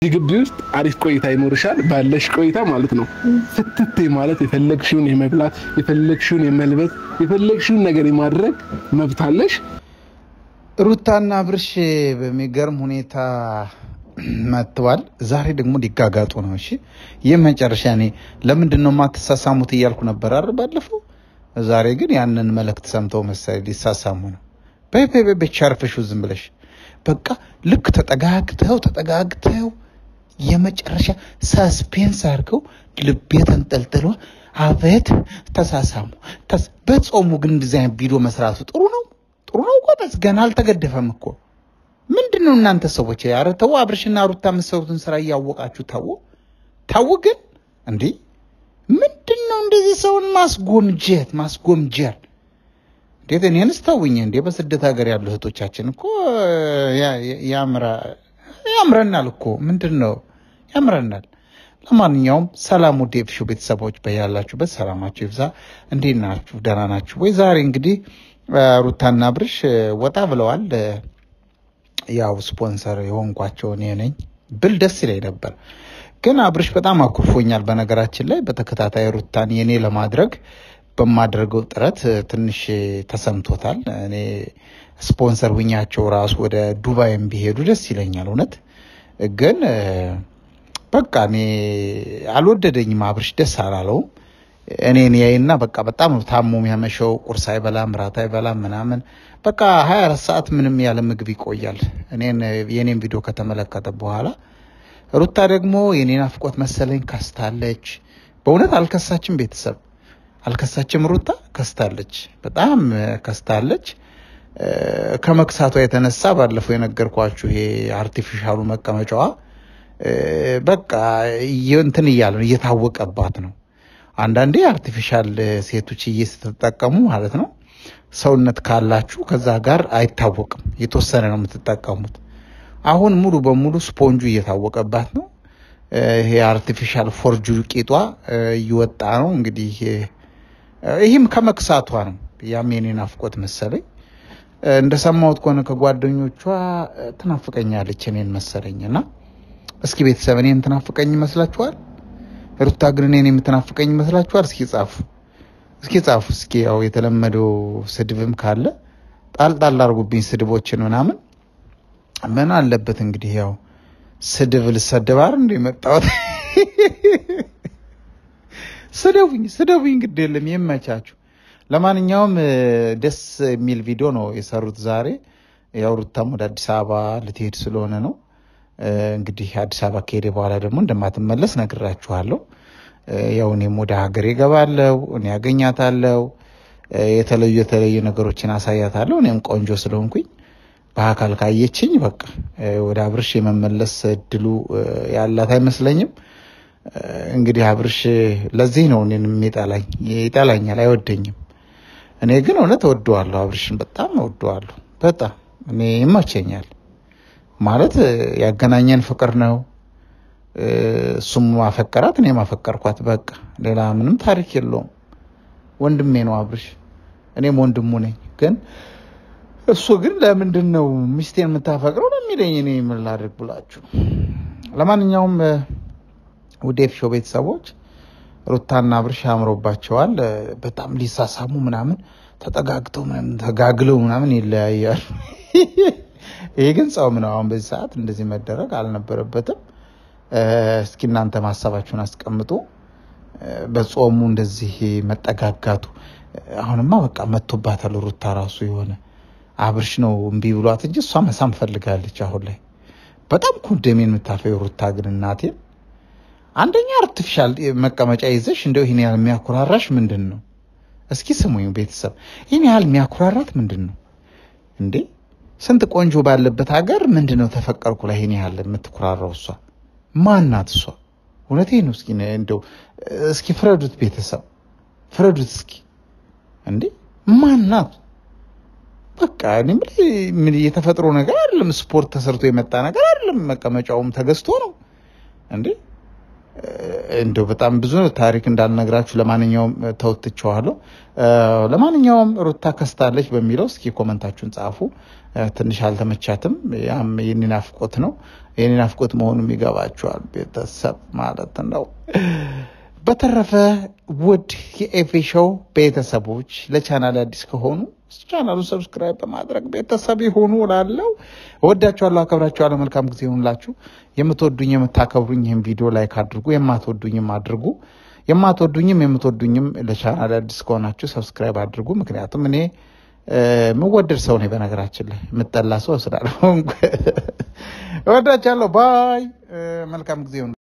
እዚህ ግቢ ውስጥ አሪፍ ቆይታ ይኖርሻል። ባለሽ ቆይታ ማለት ነው ፍትቴ ማለት የፈለግሽውን የመብላት የፈለግሽውን የመልበስ የፈለግሽውን ነገር የማድረግ መብት አለሽ። ሩታና አብርሽ በሚገርም ሁኔታ መጥተዋል። ዛሬ ደግሞ ሊጋጋጡ ነው። እሺ ይህ መጨረሻ። እኔ ለምንድን ነው የማትሳሳሙት እያልኩ ነበር አይደል ባለፈው። ዛሬ ግን ያንን መልእክት ሰምተው መሰለኝ ሊሳሳሙ ነው። በይ በይ በይ ቻርፈሹ ዝም ብለሽ በቃ ልክ ተጠጋግተው ተጠጋግተው የመጨረሻ ሳስፔንስ አድርገው ልቤ ተንጠልጥሎ አቤት ተሳሳሙ። ተስ- በጾሙ ግን እንደዚህ አይነት ቪዲዮ መስራቱ ጥሩ ነው ጥሩ ነው እኮ በስ ገና አልተገደፈም እኮ ምንድን ነው እናንተ ሰዎች? ኧረ ተው፣ አብርሽና ሩታ የምትሰሩትን ስራ እያወቃችሁ ተው ተው። ግን እንዲህ ምንድን ነው እንደዚህ ሰውን ማስጎምጀት ማስጎምጀር? እንዴት እኔንስ ተውኝ እንዴ! በስደት ሀገር ያሉ እህቶቻችን እኮ ያ- ያ- ያምራ- ያምረናል እኮ ምንድን ነው ያምረናል። ለማንኛውም ሰላም ውድ የፍሹ ቤተሰቦች በያላችሁበት ሰላማችሁ ይብዛ። እንዴት ናችሁ? ደህና ናችሁ ወይ? ዛሬ እንግዲህ እ፣ ሩታና አብርሽ እ፣ ወጣ ብለዋል። እ፣ ያው ስፖንሰር የሆንኳቸው እኔ ነኝ ብል ደስ ይለኝ ነበር፣ ግን አብርሽ በጣም አኩርፎኛል። በነገራችን ላይ በተከታታይ ሩታን የኔ ለማድረግ በማደርገው ጥረት እ፣ ትንሽ እ፣ ተሰምቶታል። እኔ ስፖንሰር ሁኛቸው ራሱ ወደ ዱባይም ቢሄዱ ደስ ይለኛል እውነት ግን እ፣ በቃ እኔ አልወደደኝም። አብርሽ ደስ አላለውም። እኔን ያይና በቃ በጣም ነው ታሞ የሚያመሸው። ቁርስ አይበላም፣ ራት አይበላም ምናምን በቃ ሀያ አራት ሰዓት ምንም ያለ ምግብ ይቆያል። እኔን የኔን ቪዲዮ ከተመለከተ በኋላ ሩታ ደግሞ የኔ ናፍቆት መሰለኝ ከስታለች። በእውነት አልከሳችም፣ ቤተሰብ አልከሳችም። ሩታ ከስታለች፣ በጣም እ፣ ከስታለች። እ፣ ከመክሳቷ የተነሳ ባለፈው የነገርኳችሁ ይሄ አርቲፊሻሉ መቀመጫዋ እ፣ በቃ እየ- እንትን እያለ ነው እየታወቀባት ነው። አንዳንዴ አርቲፊሻል እ፣ ሴቶች ስትጠቀሙ ማለት ነው ሰውነት ካላችሁ ከዛ ጋር አይታወቅም፣ የተወሰነ ነው የምትጠቀሙት። አሁን ሙሉ በሙሉ ስፖንጁ እየታወቀባት ነው። እ፣ ይሄ አርቲፊሻል ፎርጁ ቂጧ እ፣ እየወጣ ነው እንግዲህ እ፣ ይህም ከመክሳቷ ነው። ያም የኔ ናፍቆት መሰለኝ። እ፣ እንደሰማሁት ከሆነ ከጓደኞቿ እ፣ ትናፍቀኛለች እኔን መሰለኝ እና እስኪ ቤተሰብ እኔን ትናፍቀኝ ይመስላችኋል? ሩታ ግን እኔን የምትናፍቀኝ ይመስላችኋል? እስኪ ጻፉ፣ እስኪ ጻፉ። እስኪ ያው የተለመደው ስድብም ካለ ጣል ጣል አድርጉብኝ፣ ስድቦችን ምናምን ምን አለበት እንግዲህ ያው ስድብ ልሰደብ አይደል እንደ መጣሁት። ስደቡኝ፣ ስደቡኝ፣ ግድ የለም ይመቻችሁ። ለማንኛውም እ፣ ደስ የሚል ቪዲዮ ነው የሰሩት ዛሬ። ያው ሩታም ወደ አዲስ አበባ ልትሄድ ስለሆነ ነው እ፣ እንግዲህ አዲስ አበባ ከሄደ በኋላ ደግሞ እንደማትመለስ ነግራችኋለሁ። እ፣ ያው እኔም ወደ ሀገሬ እገባለሁ፣ እኔ ያገኛታለሁ፣ እ፣ የተለዩ የተለዩ ነገሮችን አሳያታለሁ። እኔም ቆንጆ ስለሆንኩኝ በአካል ካየችኝ በቃ እ፣ ወደ አብርሽ የመመለስ እድሉ እ፣ ያላት አይመስለኝም። እ፣ እንግዲህ አብርሽ ለዚህ ነው እኔን የሚጠላኝ፣ ይጠላኛል፣ አይወደኝም። እኔ ግን እውነት እወደዋለሁ፣ አብርሽን በጣም እወደዋለሁ። በጣም እኔ ይመቸኛል ማለት እ፣ ያገናኘን ፍቅር ነው። እ፣ እሱም ማፈቀራት እኔ ማፈቀርኳት፣ በቃ ሌላ ምንም ታሪክ የለውም። ወንድሜ ነው አብርሽ፣ እኔም ወንድሙ ነኝ። ግን እሱ ግን ለምንድን ነው ሚስቴን የምታፈቅረው ነው የሚለኝ። እኔ ምን ላድርግ ብላችሁ። ለማንኛውም እ፣ ውድ የፊሾ ቤተሰቦች ሩታና አብርሽ አምሮባቸዋል። እ፣ በጣም ሊሳሳሙ ምናምን ተጠጋግተው ምናምን ተጋግለው ምናምን ይለያያሉ። ይሄ ግን ጾም ነው። አሁን በዚህ ሰዓት እንደዚህ መደረግ አልነበረበትም። እ፣ እስኪ እናንተ ማሰባችሁን አስቀምጡ። እ፣ በጾሙ እንደዚህ መጠጋጋቱ እ፣ አሁንማ በቃ መጥቶባታል። ሩታ ራሱ የሆነ አብርሽ ነው እምቢ ብሏት እንጂ እሷ መሳም ፈልጋለች። አሁን ላይ በጣም ኮንደሜን የምታልፈው ሩታ ግን እናቴን አንደኛ አርቲፊሻል መቀመጫ ይዘሽ እንደው ይህን ያህል የሚያኮራራሽ ምንድን ነው? እስኪ ስሙኝ ቤተሰብ፣ ይህን ያህል የሚያኮራራት ምንድን ነው እንዴ? ስንት ቆንጆ ባለበት ሀገር ምንድን ነው ተፈቀርኩ ላይ ይህን ያህል የምትኮራራው? እሷ ማናት? እሷ እውነቴን ነው። እስኪ እንደው እስኪ ፍረዱት ቤተሰብ፣ ፍረዱት እስኪ እንዴ ማናት? በቃ እኔ የምልህ ምን የተፈጥሮ ነገር አይደለም። ስፖርት ተሰርቶ የመጣ ነገር አይደለም። መቀመጫውም ተገዝቶ ነው እንዴ እንደው በጣም ብዙ ታሪክ እንዳልነግራችሁ ለማንኛውም ተውትቸዋለሁ። ለማንኛውም ሩታ ከስታለች በሚለው እስኪ ኮመንታችሁን ጻፉ። ትንሽ አልተመቻትም። ያም የኔ ናፍቆት ነው። የኔ ናፍቆት መሆኑም ይገባችኋል ቤተሰብ ማለት ነው። በተረፈ ውድ የኤፌ ሾው ቤተሰቦች ለቻናል አዲስ ከሆኑ ቻናሉን ሰብስክራይብ በማድረግ ቤተሰብ ይሁኑ እላለሁ። እወዳችኋለሁ፣ አከብራችኋለሁ። መልካም ጊዜ ይሁንላችሁ። የምትወዱኝ የምታከብሩኝ ይህን ቪዲዮ ላይክ አድርጉ፣ የማትወዱኝም አድርጉ። የማትወዱኝም የምትወዱኝም ለቻናል አዲስ ከሆናችሁ ሰብስክራይብ አድርጉ። ምክንያቱም እኔ የምወደድ ሰው ነኝ። በነገራችን ላይ የምጠላ ሰው ስላልሆንኩ እወዳችኋለሁ። ባይ። መልካም ጊዜ ይሁን።